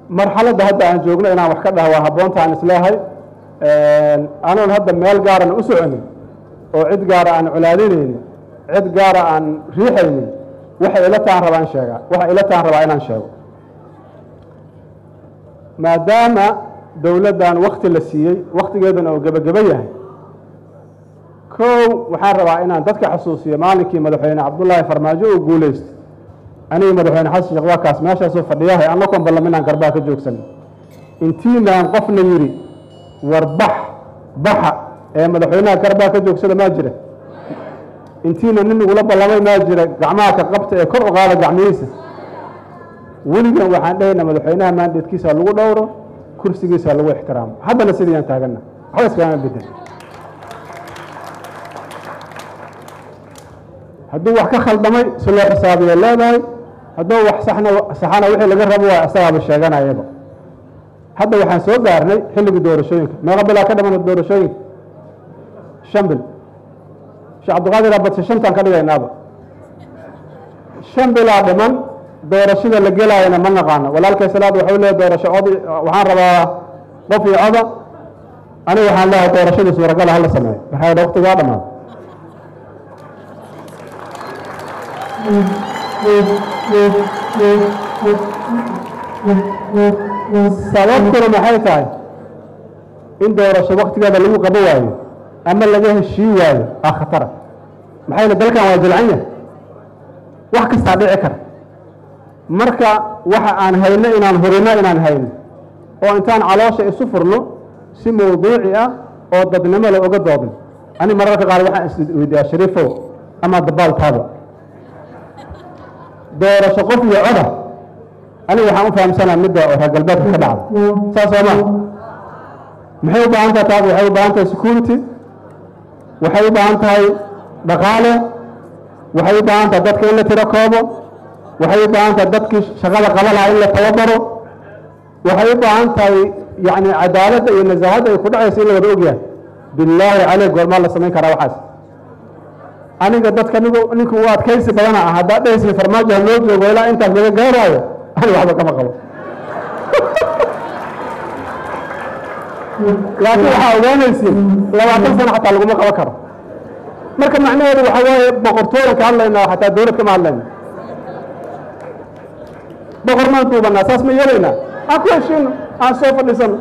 marxaladda hadda aan joogno inaan wax ka dhaha waa habboonta aan isleehay anoon hadda meel gaaran u soconin oo cid gaara aan colaadinaynin cid gaara aan riixaynin waxay ila taan rabaa in sheegaa waxay ila taan rabaa inaan sheego maadaama dowladdan wakti la siiyey wakhtigeeduna uu gebageba yahay kow waxaan rabaa inaan dadka xasuusiyo maalinkii madaxweyne cabdullaahi farmaajo uu guulaystay anigi madaxweyne xasan sheekh waa kaas meeshaasuu fadhiyahay annakoon ballam inaan garbaa ka joogsanin intiinaan qofna yidhi war bax baxa ee madaxweynaha garbaa ka joogsada maa jira intiina nin igula ballamay maa jira gacmaha ka qabta ee kor u qaada gacmihiisa weligan waxaan dhahayna madaxweynaha maandeedkiisa lagu dhowro kursigiisa lagu ixtiraamo haddana sidiyaan taagana waxba iskagama bedel hadduu wax ka khaldamay si loo xisaabiyo leedahay hadduu wax saxna saxana wixii laga rabo waa isagaaba sheeganayaba hadda waxaan soo gaarnay xilligii doorashooyinka meeqa bilaa ka dhiman doorashooyinka shan bil sheekh cabdiqaadir abadse shantaan ka dhigaynaaba shan bilaa dhiman doorashada la gelaayana ma naqaano walaalkay salaad waxau leeyahy doorasho codi waxaan rabaa qof iyo coda aniga waxaan leeyahay doorashadii suuragala hala sameeyo maxaa yidhi waqtigaa dhammaada sababtuna maxay tahay in doorasho waktigeeda lagu qabo waayo ama laga heshii waayo aa khatara maxay le dalkan waa jilcan yahay wax kastaa dhici kara marka waxa aan hayno inaan hurino inaan hayno oo intaan caloosha isu furno si mawduuci ah oo dadnimo le oga doodin ani mararka qaar waxaan isweydiyaa shariifow ama dabaaltaaba doorasho qof iyo coda aniga waxaan u fahamsanaa midda oo reer galbeedka ka dhacda saas oo maa maxay u baahan tahay taas waxay u baahan tahay security waxay u baahan tahay dhaqaale waxay u baahan tahay dadka in la tiro koobo waxay u baahan tahay dadkii shaqada qaba lahaa in la tababaro waxay u baahan tahay yacni cadaaladda iyo nasaahadda ay ku dhacayso in la wada ogyahay billaahi caleyk goormaa la samayn karaa waxaas aniga dadka nigu ninku u adkaysi badana ah haddaad dhehaysin farmaajo ha loo joogo ilaa intaas laga gaaraayo ani waxba kama qabo laakiin waxaa ogaanaysin labaatan sano xataa laguma qaban karo marka macnaheedu waxa waaye boqortooyan ka hadlaynaa xataa dowlad kama hadlayna boqor maan duubanaa saas ma yeelaynaa aan ku heshiino aan soo fadhiisano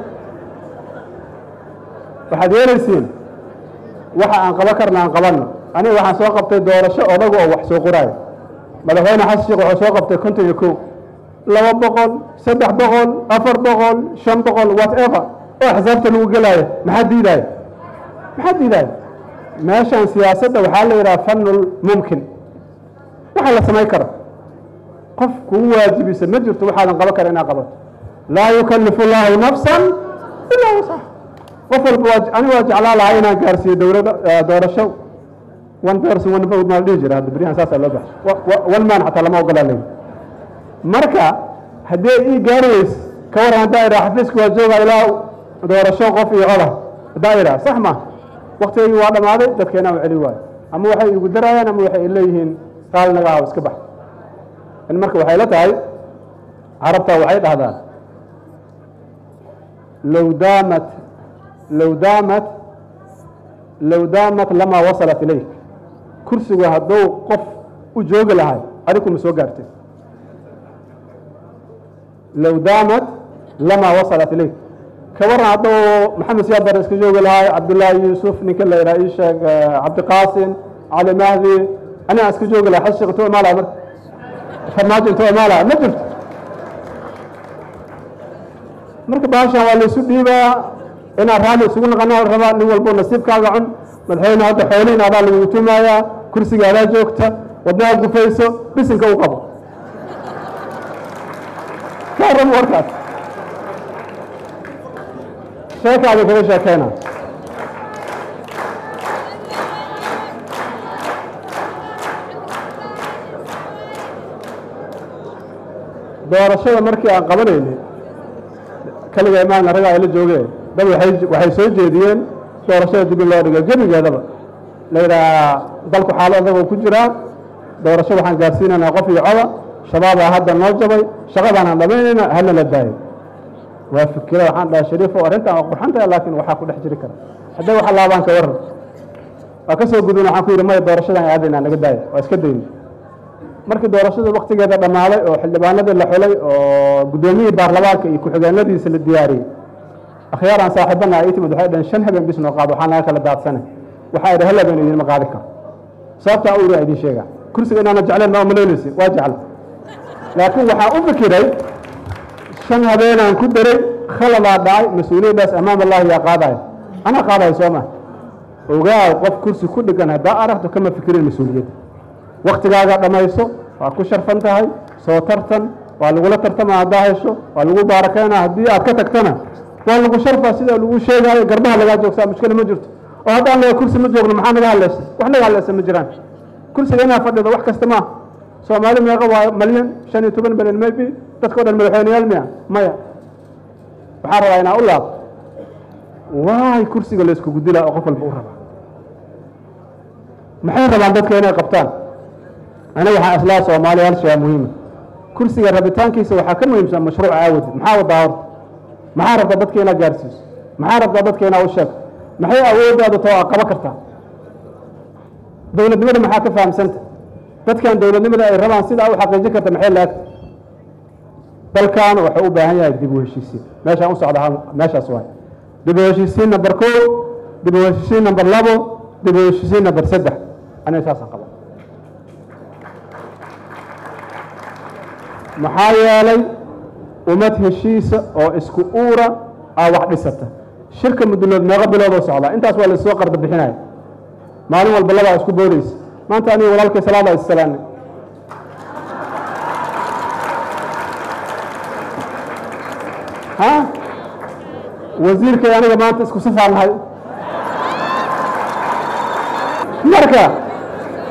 waxaad yeelaysiin waxa aan qaban karna aan qabanno aniga waxaan soo qabtay doorasho odaga oo wax soo qoraayo madaxweyne xasan sheekh wuxuu soo qabtay konton iyo kow laba boqol saddex boqol afar boqol shan boqol whatever oo xisaabta lagu gelaayo maxaa diidaayo maxaa diidaayo meeshan siyaasadda waxaa la yidhaha fanul mumkin waxa la samayn karo qof kugu waajibisa ma jirto waxaadan qaban kara inaad qabato laa yukallifu llaahu nafsan ilaa wasax qof walba waa aniga waa jeclaa lahaa inaan gaarsiiyo dowladda doorasho one person one vote maa la dhihi jira hadda beryahan saasaa loo baxshay one man xataa lama ogolaa leeyi marka haddii ay ii gaari weyse ka waran haddaa idhaa xafiiska waa jooga ilaa doorasho qof iyo coda haddaa idhaa sax ma waktigaygii waa dhammaaday dadkeena u celi waayo ama waxay igu darayaan ama waxay leeyihiin qaal naga aho iska bax in marka waxay la tahay carabta waxay dhahdaan low daamat low daamat low daamat lamaa wasalat ilayk kursigu hadduu qof u joogi lahay adigu ma soo gaartay low daamat lamaa wasalat ilayk ka waran hadduu maxamed siyaad bare iska joogi lahay cabdullaahi yuusuf ninka la yidhaha ii sheeg cabdiqaasim cali mahdi anigaan iska joogi lahay xasan sheekh intuu imaalaha marka farmaajo intuu imaalaha ma jirto marka baashan waa laysu dhiibaa inaan raalli isugu naqana rabaa nin walbo nasiibkaaga cun madaxweyne hadda xoolihiin adaa lagugu tumayaa kursiga adaa joogta wadnaha gufayso bisinka u qabo ka warrama warkaas sheekaada kaga sheekeyna doorashada markii aan qabanaynay kaliga imaana ragaa ila joogeen dad waay waxay soo jeediyeen doorashada dib in loo dhigo gebigeedaba la yidhaha dalku xaalo adagoo ku jiraa doorasho waxaan gaarsiinaynaa qof iyo coda shabaabaa hadda noo jabay shaqadaanaan dhamaynayna hana la daayo waa fikira waxaan dhahay shariifo arrintan waa qurxan tahay laakiin waxaa ku dhex jiri kara hadday waxa laabaan ka waran waa ka soo gudun waxaan ku yidhi maya doorashadan aadaynaa naga daaya waa iska dayni markii doorashada waktigeeda dhammaaday oo xildhibaanadii la xulay oo guddoomiyihii baarlamaanka iyo ku-xigeenadiisa la diyaariyey akhyaaraan saaxiibana ay timid waxay dhaheen shan habeen bis noo qaado waxaa naga kala daadsanay waxaa idhi hal habeen idinma qaadi karo sababtaa u iraa idin sheegaa kursiga inaana jecleen ma umalaynaysi waa jecla laakiin waxaan u fikiray shan habeenaan ku daray khaladaa dhacay mas-uuliyaddaas amaam allahi yaa qaadaya anaa qaadaya soo maa ogaaw qof kursi ku dhigan haddaa aragto kama fikirin mas-uuliyadda waktigaaga dhammayso waa ku sharfan tahay soo tartan waa lagula tartama haddaa hesho waa lagu baarakeynaa haddii aad ka tagtana waa lagu sharfaa sida lagu sheegaayo garbaha lagaa joogsaa mushkila ma jirto oo haddaan laga kursi ma joogno maxaa naga hadlaysa wax naga hadlaysa ma jiraan kursiga inaa fadhido wax kasta maaha soomaali meeqa waa malyan shan iyo toban malyan maybe dadka o dhan madaxweyneyaal miya maya waxaan rabaa inaa u laabo waay kursiga la iskugu dilaa oo qof walba u rabaa maxay rabaan dadka inay qabtaan aniga waxaa islaa soomaaliya hal shay muhiima kursiga rabitaankiisa waxaa ka muhiimsan mashruuc aawadi maxaa wadaa horta maxaa rabtaa dadka inaad gaarsiiso maxaa rabtaa dadka inaad u sheegto maxay awooddaadu tao aad qaban kartaa dowladnimada maxaa ka fahamsanta dadkan dowladnimada ay rabaan sidaa u xaqiijin karta maxay laagta dalkan wuxuu u baahan yahay dib u heshiisiin meeshaan u socda meeshaas waay dib u heshiisiin number ko dib u heshiisiin number labo dib u heshiisiin number saddex aniga saasaan qaba maxaa yeelay ummad heshiisa oo isku uura aa wax dhisata shirka mudulood meeqo biloodoo socdaa intaas waa laissoo qarda bixinaya maalin walba labaa isku boodaysa maanta aniga walaalkay salaada issalaanay ha wasiirkay aniga maanta isku safaan nahay marka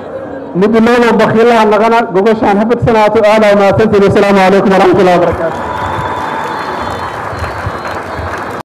muduloodoo bakiilaha naqana gogoshaan hafadsanaato aadaa mahadsantiin wasalaamu calaykum waraxmat ullahi wabarakaatu